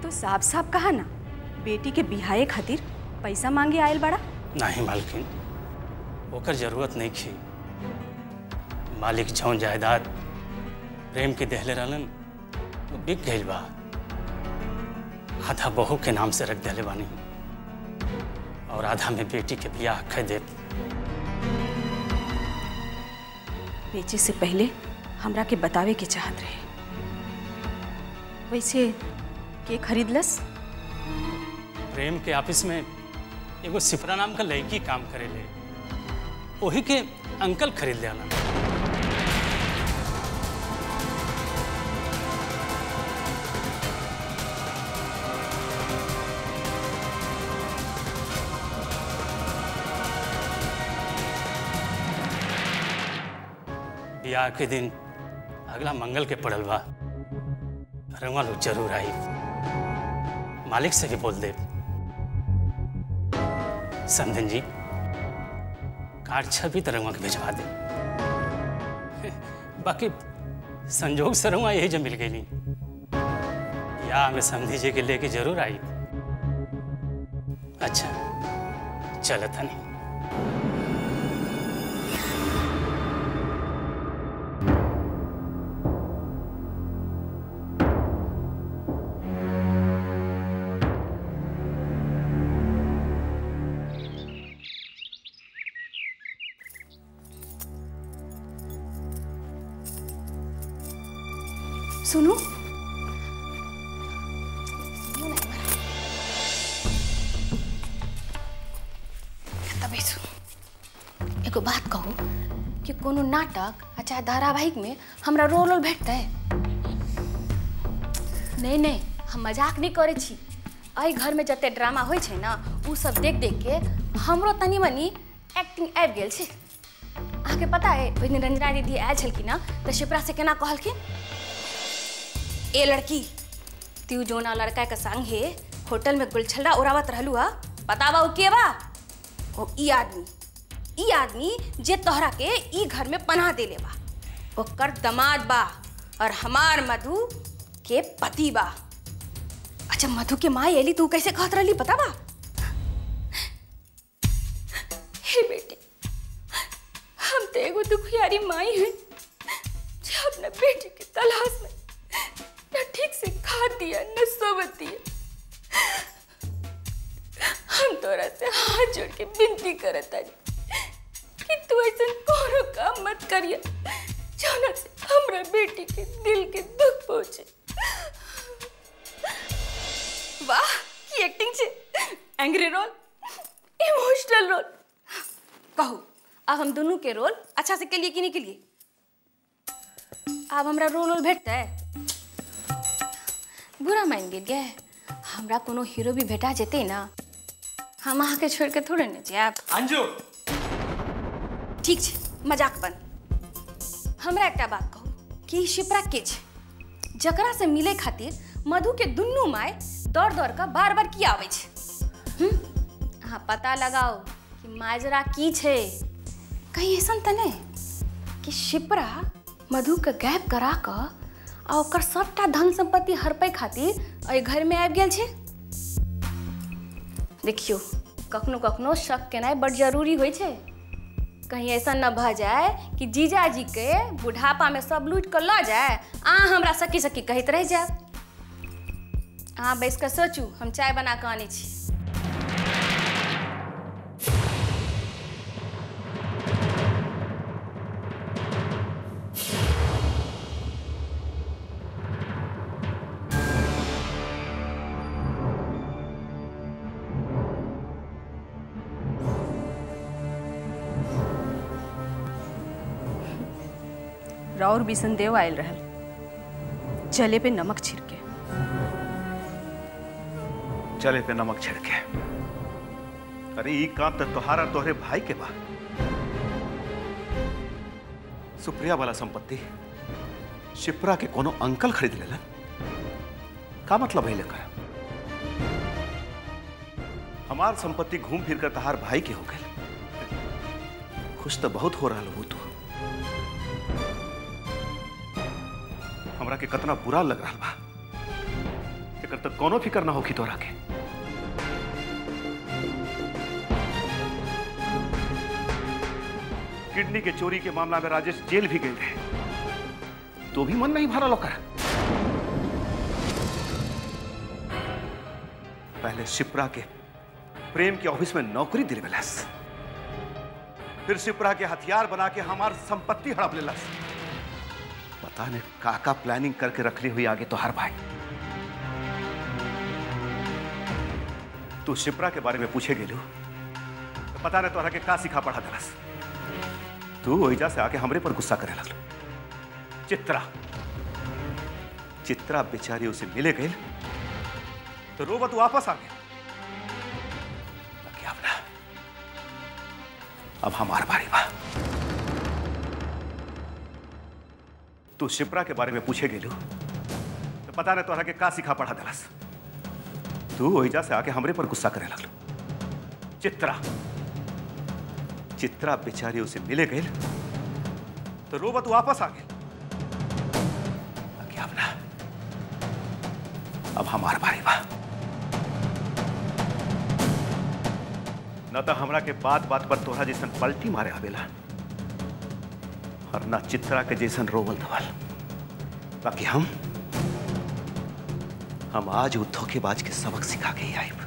तो साफ साफ कहा ना बेटी के बिहाए खातिर पैसा मांगे आयल बड़ा नहीं मालकिन ओकर जरूरत नहीं थी मालिक जौन जायदाद प्रेम के देहले रहलन वो बिक गई बा आधा बहू के नाम से रख देले बानी और आधा में बेटी के बियाह कह दे बेचे से पहले हमरा के बतावे के चाहत रहे वैसे के खरीदलस प्रेम के ऑफिस में एगो सिफरा नाम का लड़की काम करेले वही के अंकल खरीद ले आना ब्याह के दिन अगला मंगल के पड़ल बा रंगवा लोग जरूर आई मालिक से भी बोल दे समधन जी कार्ड छवि तो रंगवा के भिजवा दे बाकी संजोग से रंगवा यही जब मिल गई नहीं या हमें समझी जी के लेके जरूर आई अच्छा चलो था नहीं सुनो तभी सुन एगो बात कहू कि कोनो नाटक आ चाहे धारावाहिक में हमरा रोल रोल भेटतै नहीं नहीं हम मजाक नहीं करे छी एहि घरमे जते ड्रामा होइ छै ने उ सब देख देख के हमरो तनी मनी एक्टिंग आबि गेल छै अहाँके पता है ओहि दिन रंजना दीदी आयल छलखिन हँ तऽ शिप्रा से केना कहलखिन ए लड़की तू जोना लड़का के संगे होटल में गुलछल्ला उड़ावत रहलू हा बतावा उ के बा ओ ई आदमी ई आदमी जे तोहरा के ई घर में पनाह देले बा ओकर दमाद बा और हमार मधु के पति बा अच्छा मधु के माँ एली तू कैसे कहत रहली पता बा हे बेटी हम तो एगो दुखियारी माई हैं जो अपने बेटी की तलाश में न ठीक से खाती है न सोवती है हम तोरा से हाथ जोड़ के विनती करत तारी कि तू ऐसा कोनो काम मत करिए जौना से हमरा बेटी के दिल के दुख पहुंचे वाह की एक्टिंग छे एंग्री रोल इमोशनल रोल कहू अब हम दोनों के रोल अच्छा से के लिए कि नहीं के लिए अब हमरा रोल रोल भेटता है बुरा मान गेल गे हमरा कोनो हीरो भी भेटा जेते ना हम अहाँके छोड़ के थोड़े ने जायब अंजू ठीक छै मजाक बन हमरा एकटा बात कहू कि ई शिप्रा के छै जकरा से मिले खातिर मधु के दुनू माय दौड़ दौड़ कऽ बार बार की आबै छै हम्म? अहाँ पता लगाओ कि माजरा की छै कहीं ऐसन तऽ नहि कि शिप्रा मधु के गैप करा कऽ आ ओकर सबटा धन संपत्ति हड़पै खातिर एहि घरमे आबि गेल छै देखियो कखनो कखनो शक केनाइ बड जरूरी होइ छै कहीं ऐसा न भऽ जाए कि जीजाजी के बुढ़ापा में सब लूट कऽ लऽ जाए अहाँ हमरा सकी सकी कहैत रहि जायब अहाँ बैस कऽ सोचू हम चाय बना कऽ आनै छी राउर बिसन देव आयल रहल जले पे नमक छिड़के चले पे नमक छिड़के अरे ई काम तो तोहारा तोहरे भाई के बा सुप्रिया वाला संपत्ति शिप्रा के कोनो अंकल खरीद लेलन का मतलब है लेकर हमार संपत्ति घूम फिर कर तहार भाई के हो गए खुश तो बहुत हो रहा हो तू हमरा के कतना बुरा लग रहा बा अगर तो कोनो फिक्र ना होगी तोरा के किडनी के चोरी के मामला में राजेश जेल भी गए थे तो भी मन नहीं भरा लोकर पहले शिप्रा के प्रेम के ऑफिस में नौकरी दिलवेलस फिर शिप्रा के हथियार बना के हमार संपत्ति हड़प लेलस पता नहीं काका प्लानिंग करके रखली हुई आगे तो हर भाई तू शिप्रा के बारे में पूछे गेलू तो पता नहीं तोहरा के का सिखा पढ़ा दलस तू ओइजा से आके हमरे पर गुस्सा करे लगलो चित्रा चित्रा बेचारी उसे मिले गई तो रोबत वापस आ गया बाकी अब ना अब हमार बारी बा तू शिप्रा के बारे में पूछे गेलू तो पता नहीं तोहरा के का सिखा पढ़ा दलस तू ओइजा से आके हमरे पर गुस्सा करे लगलो चित्रा चित्रा बेचारी उसे मिले गई तो रोबत वापस आ गई बाकी अब ना अब हमार बारी बा न तो हमरा के बात बात पर तोहरा जैसन पलटी मारे आवेला और ना चित्रा के जैसन रोवल धवल बाकी हम हम आज वो धोखेबाज के सबक सिखा के ही आइब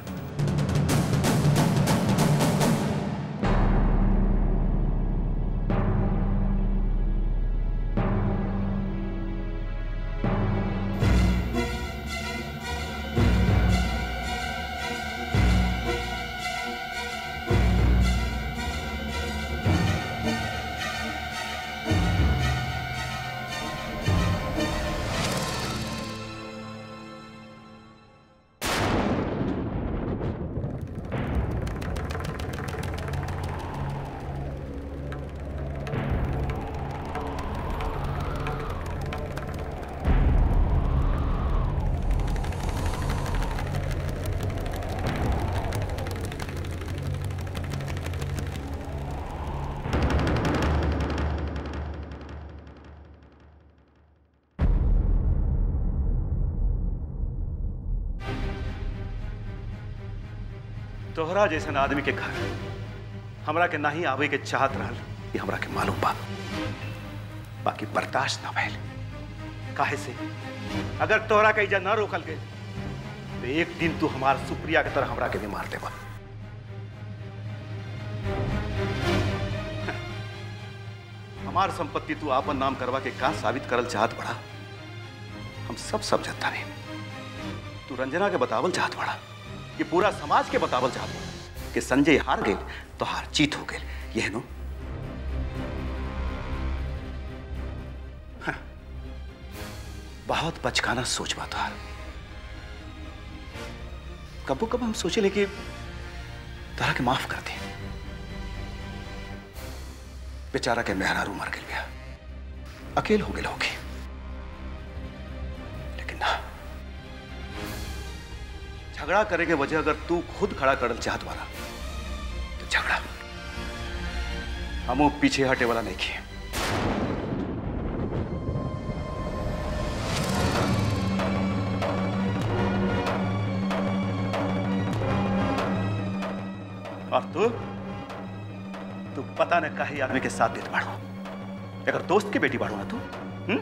तोहरा जैसन आदमी के घर हमरा के नहीं आवे के चाहत रहल ये हमरा के मालूम बा बाकी बर्दाश्त ना भइल काहे से अगर तोहरा के इजा न रोकल गई तो एक दिन तू हमार सुप्रिया के तरह हमरा के भी मार देबा हमार संपत्ति तू आपन नाम करवा के का साबित करल चाहत बड़ा हम सब समझता नहीं तू रंजना के बतावल चाहत बड़ा ये पूरा समाज के बतावल चाहत बड़ा कि संजय हार गए तो हार जीत हो गए यह नो हाँ, बहुत बचकाना सोच बात हार कबो कब हम सोचे कि तरह के माफ कर दे बेचारा के मेहरारू मर गया अकेल हो गए होगी लेकिन ना झगड़ा करे के वजह अगर तू खुद खड़ा करल चाहत वाला तो झगड़ा हम पीछे हटे वाला नहीं किए और तू तू पता न कहीं आदमी के साथ देत बाड़ो अगर दोस्त की बेटी बाड़ो ना तू हम्म?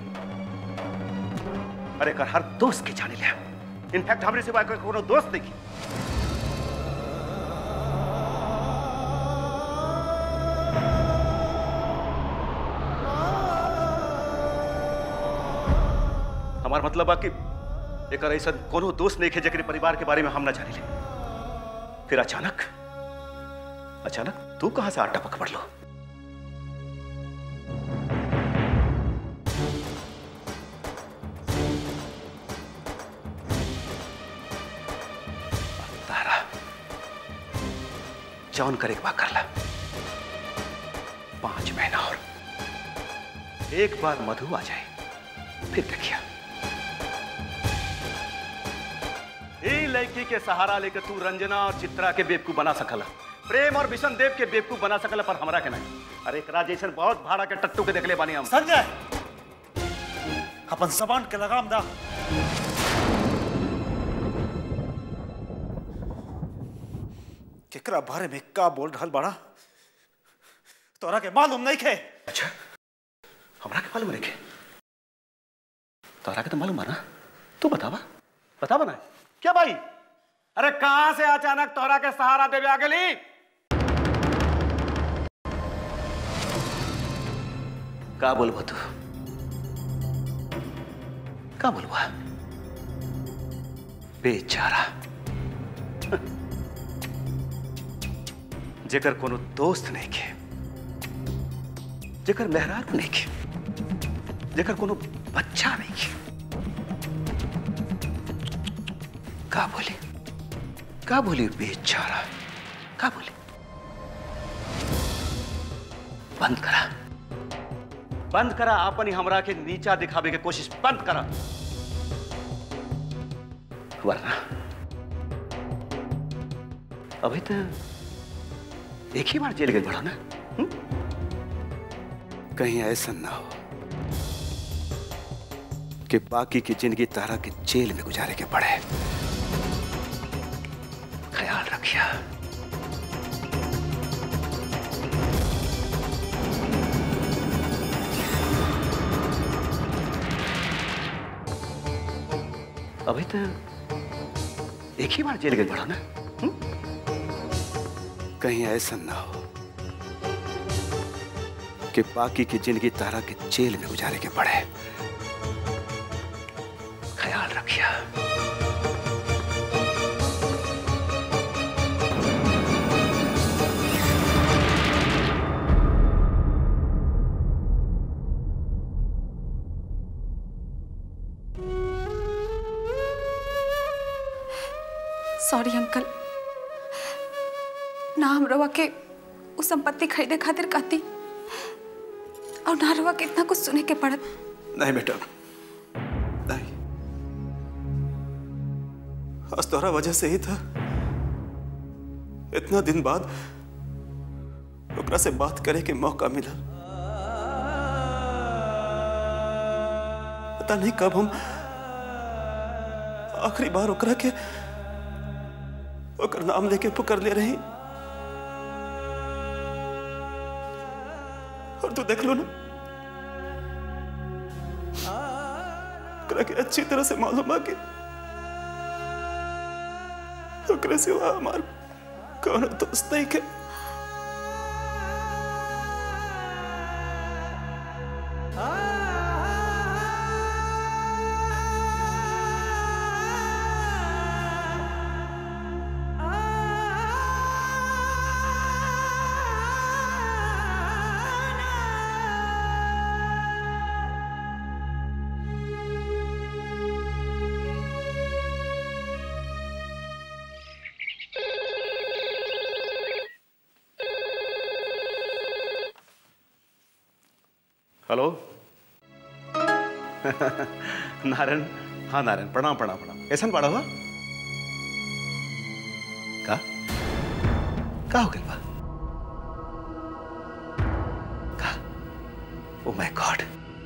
अरे कर हर दोस्त की जाने लिया इनफैक्ट हमरे सिवा कोई कोनो दोस्त नहीं हमार मतलब बा कि एक ऐसा कोनो दोस्त नहीं है जकरे परिवार के बारे में हम ना जाने ले फिर अचानक अचानक तू कहां से आटा पकड़ लो तारा जौन करे के बा कर ला पांच महीना और एक बार मधु आ जाए फिर देखिए ई लड़की के सहारा लेकर तू रंजना और चित्रा के बेवकूफ बना सकला प्रेम और विशन देव के बेवकूफ बना सकला पर हमरा के नहीं अरे एकरा जैसन बहुत भाड़ा के टट्टू के देखले बानी हम संजय अपन जबान के लगाम दा केकरा बारे में का बोल रहल बाड़ा तोरा के मालूम नहीं खे अच्छा हमरा के मालूम रखे तोरा के तो मालूम है ना तू बतावा बतावा ना क्या भाई अरे कहां से अचानक तोरा के सहारा देवे आ गेली का बोलबो तू का बोलबा बेचारा जेकर कोनो दोस्त नहीं के जेकर मेहरारू नहीं के जेकर कोनो बच्चा नहीं के का बोली का बोली बेचारा का बोली बंद करा बंद करा अपन ही हमरा के नीचा दिखावे के कोशिश बंद करा वरना अभी तो एक ही बार जेल गए बड़ा ना हुँ? कहीं ऐसा ना हो कि बाकी की जिंदगी तारा के जेल में गुजारे के पड़े ख्याल रखिया अभी तो एक ही बार जेल गए बड़ा ना हुँ? कहीं ऐसा ना हो कि बाकी की जिंदगी तारा के जेल में गुजारे के पड़े ख्याल रखिया सॉरी अंकल ना हम रवा के उस संपत्ति खरीदे खातिर कहती और ना रवा के इतना कुछ सुने के पड़त नहीं बेटा नहीं आज तोहरा वजह से ही था इतना दिन बाद ओकरा से बात करे के मौका मिला पता नहीं कब हम आखिरी बार ओकरा के ओकर नाम लेके पुकार ले रही और तू देख लो ना ओकरा के अच्छी तरह से मालूम है कि ओकरा सिवा हमार कौन दोस्त नहीं के हेलो नारायण हाँ नारायण प्रणाम प्रणाम प्रणाम कैसन पड़ा हुआ का का हो गया बा का ओ माय गॉड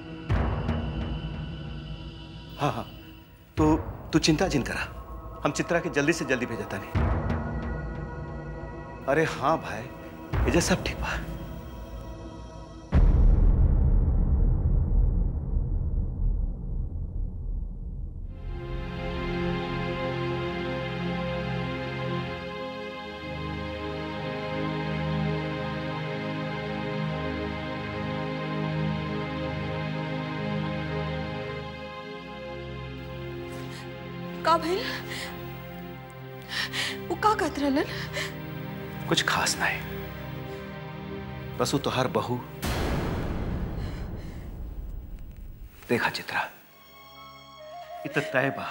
हाँ हाँ तो तू चिंता जिन करा हम चित्रा के जल्दी से जल्दी भेजता नहीं अरे हाँ भाई ये सब ठीक बा का भइल वो का कहत रहलन कुछ खास नहीं बस वो तोहार बहू देखा चित्रा इत तय बा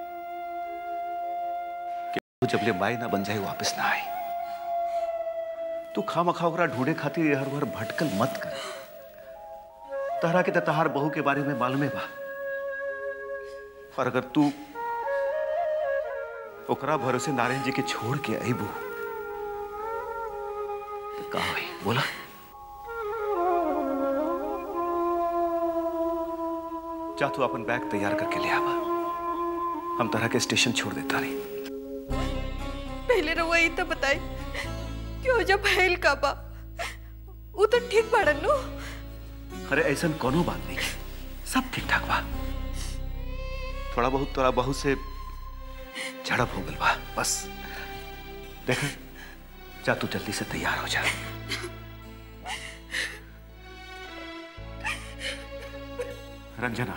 कि तू जबले माई ना बन जाए वापस ना आई तू खामा खा ओकरा ढूंढे खातिर हर हर भटकल मत कर तहरा के तो तहार बहू के बारे में मालूमे बा और अगर तू ओकरा भरोसे नारायण जी के छोड़ के अबू तो का होई बोला जा तू अपन बैग तैयार करके ले आवा हम तरह के स्टेशन छोड़ देता नहीं पहले रहुआ ई तो बताई क्यों जब भइल का बा वो तो ठीक बाड़न नु अरे ऐसा कोनो बात नहीं सब ठीक ठाक बा थोड़ा बहुत थोड़ा बहुत से झड़प हो गल बा बस देख जा तू जल्दी से तैयार हो जा रंजना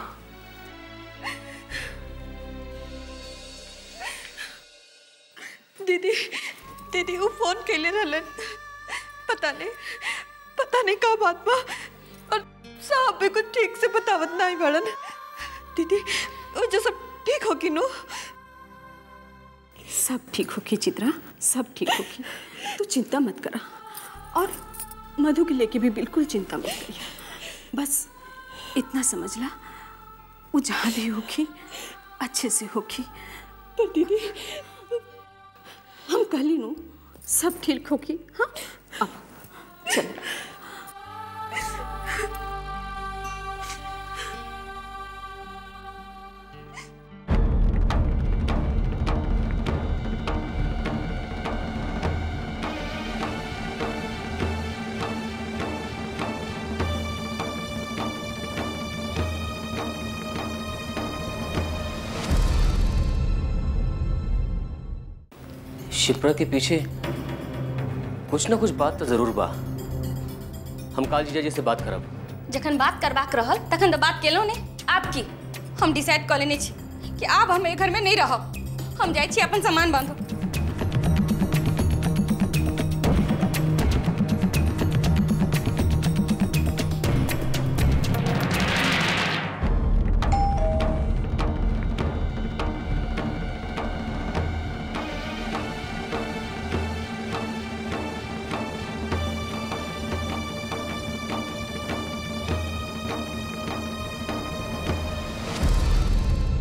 दीदी दीदी वो फोन कैले रहलन पता नहीं पता नहीं का बात बा और साहब भी कुछ ठीक से बतावत नहीं बड़न दीदी वो जो सब ठीक होगी नु सब ठीक होगी चित्रा सब ठीक होगी तू चिंता मत करा और मधु के लेके भी बिल्कुल चिंता मत करिए बस इतना समझ ला वो जहाँ भी होगी अच्छे से होगी पर दीदी हम कहली नु सब ठीक होगी हाँ अब चलो शिप्रा के पीछे कुछ ना कुछ बात तो जरूर बा हम काल जीजा जी से बात करब जखन बात करबाक रहल तखन तो बात केलहुँ ने आपकी हम डिसाइड कऽ लेने छी कि आब हम एहि घरमे नहि रहब हम जाइ छी अपन सामान बांधब